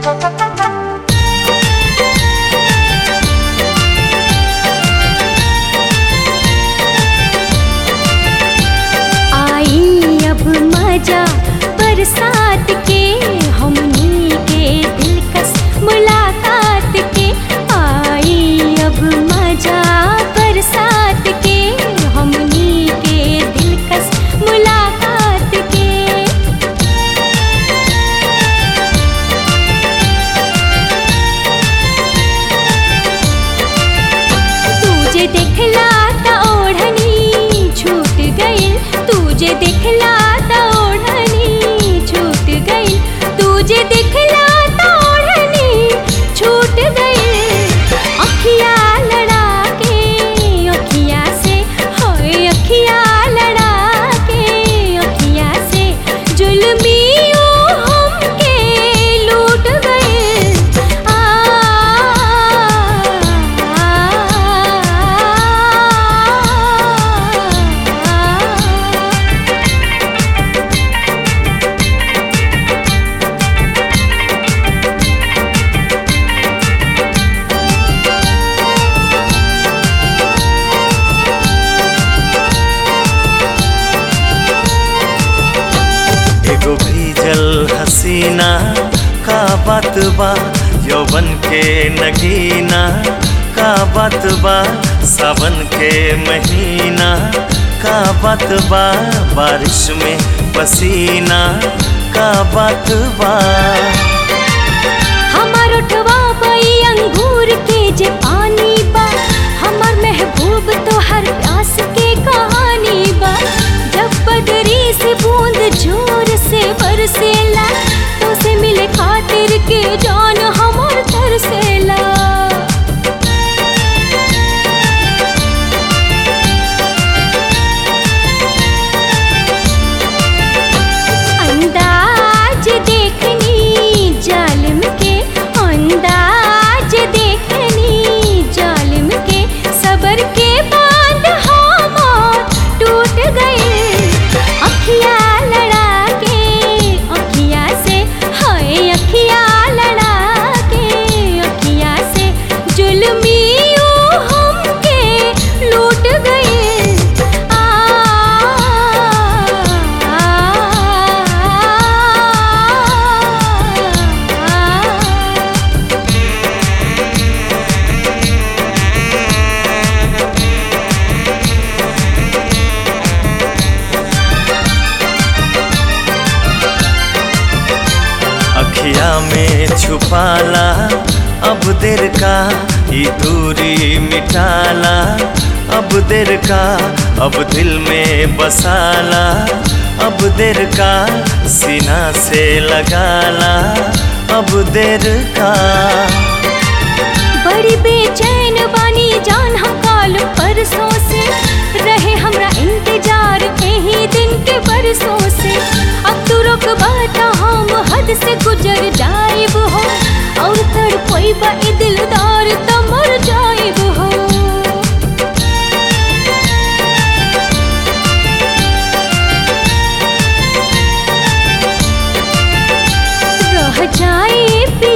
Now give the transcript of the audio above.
आई अब मजा बरसात के हमनी के दिलकश मुलाकात के आई अब मजा बरसात के हमनी के दिलकश मुलाकात के तुझे देखला त ओढ़नी छूट गई तुझे देखला त ओढ़नी छूट गई तुझे देखला त ओढ़नी छूट गई अखिया लड़ा के अखिया से होए अखिया लड़ा के अखिया से जुल्मी ओ हमके लूट गए आ एगो भीजल हसीना का बात बा यौवन के नगीना का बात बा सावन के महीना का बात बा बारिश में पसीना का बात बा हमार उठवा बई अंगूर के जे पानी बा हमार महबूब तो हर प्यास के कहानी बा जब बदरी से बूंद जोर से बरसेला तो से मिले खातिर के जान हमार तरसेला अंदाज देखनी जालिम के अंदाज देखनी जालिम के सबर के बांध हमार टूट गए अखिया लड़ा के अखिया से हाय अखिया लड़ा के अखिया से जुल्मी ओ हमके लूट गए आ अखिया में छुपाला अब देर का ये दूरी मिटाला अब देर का अब दिल में बसाला अब देर का सीना से लगाला अब देर का बड़ी बेचैन बानी जान हम काल परसों से रहे हमरा इंतजार यही दिन के बरसों से अब तू रुक बाता हम हद से गुजर जाइब हो और तड़पई बा ई दिलदार त मर जाइब हो रह जाए